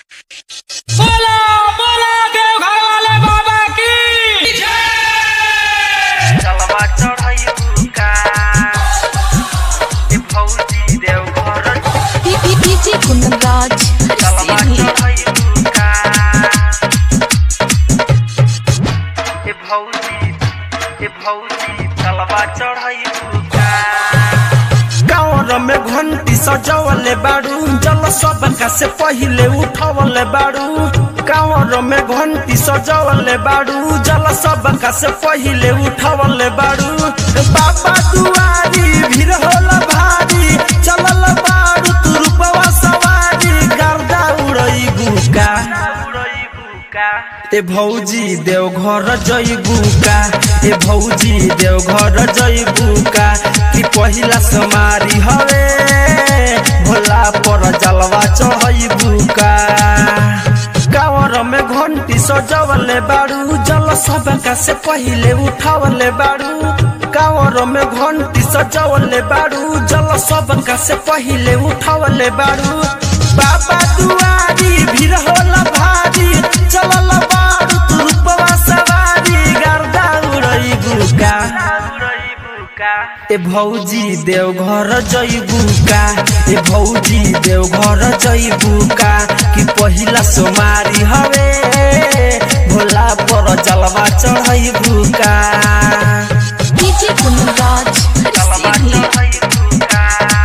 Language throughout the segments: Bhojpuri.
बोला बोला देव घर वाले बाबा की चलवा चढ़ैबू का ए फौजी देवघर डीजे कुंदनराज चलवा सीधी चढ़ैबू का ए फौजी ए फौजी चलवा चढ़ैबू का गाँव में घंटी सजवले बाड़ू जल सबका से पहिले उठवले बाड़ू गाँव में घंटी सजवले बाड़ू जल सबका से पहिले उठवले बाड़ू बाबा दुआरी भीड़ होला भारी चलल बाड़ू तू रूपवा सवारी गर्दा उड़ई का उड़ैबू का ए भौजी देवघर जइबू का ए भौजी देवघर जइबू का कि पहिला समारी हवे भोला पर जलवा चढ़इबू का कावर में घंटी सजवले बाड़ू जल सबका से पहिले उठावले बाड़ू कावर में घंटी सजवले बाड़ू जल सबका से पहिले उठावले बाड़ू बाबा दुआरी भीड़ होला भारी चलल बाड़ू तू रूपवा सवारी गर्दा उड़ई गुका उड़ैबू का ए भौजी देवघर जइबू का ए भौजी देवघर जइबू का कि पहिला सोमारी हवे भोला पर जलवा चढ़इबू का डीजे कुंदनराज चलवा सीधी चढ़ैबू का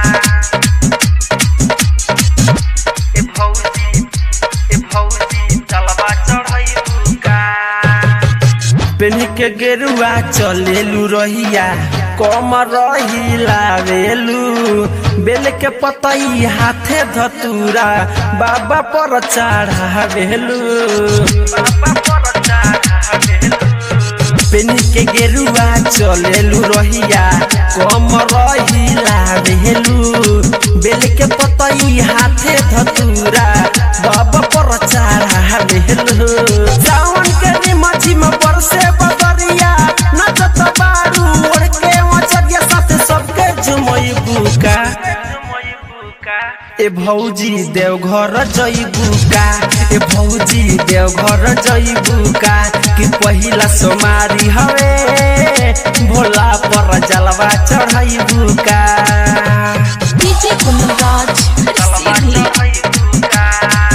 ए फौजी ए फौजी चलवा चढ़ैबू का पेनी के गेरुआ चलेलू रहिया कम रही लावेलू बेल के पतई हाथे धतूरा बाबा पर चढ़ावेलू बाबा पर चढ़ावेलू पेनी के गेरुआ चलेलू रहिया कम रही लावेलू बेल के पतई हाथे धतूरा बाबा पर चढ़ावेलू सावन के निमझी में बरसे बदरिया नचत बारू ओढ़ के मचरिया साथे सबके झुमई बुका जुमैबू का ए भौजी देवघर जइबू का ए भौजी देवघर जइबू का कि पहिला सोमारी हवे भोला पर जलवा चढ़इबू का डीजे कुंदनराज चलवा सीधी चढ़ैबू का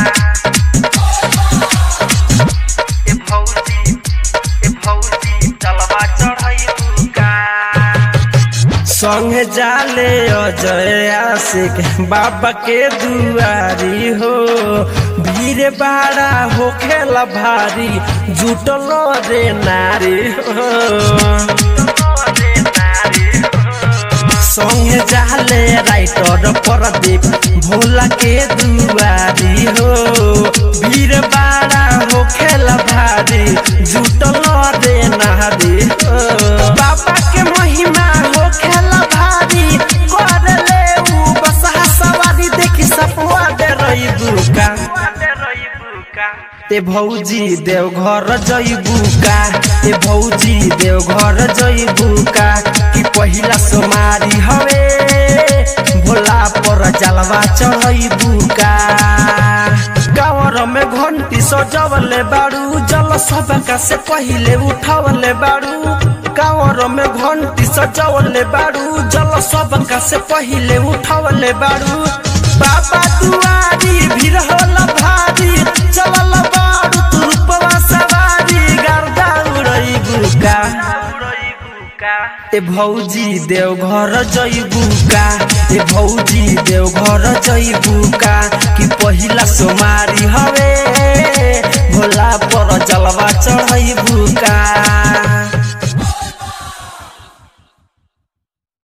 ए फौजी ए फौजी चलवा चढ़ैबू का संग जाले अजय आशिक बाबा के दुआरी हो भीड़ बाड़ा होखेला भारी जुटल रे नारी हो संगे जाले राइटर प्रदीप भोला के दुआरी हो भीड़ बाड़ा हो खेला भारी जुटल रे नारी हो बाबा के महिमा हो खेला भारी कर ले ऊ बसहा सवारी देखी सपवा दे रही दुका ए भौजी देवघर जइबू का ए भौजी देवघर जइबू का कि पहिला सोमारी हवे भोला पर जलवा चढ़इबू का गाँवर में घंटी सजवले बाड़ू जल सबका से पहिले उठवले बाड़ू गाँवर में घंटी सजवले बाड़ू जल सबका से पहिले उठवले बाड़ू बाबा दुआरी भीड़ होला भारी चलल बाड़ू तू रूपवा सवारी गर्दा उड़ई गुका ए भौजी देवघर जइबू का ए भौजी देवघर जइबू का कि पहिला सोमारी हवे भोला पर जलवा चढ़इबू का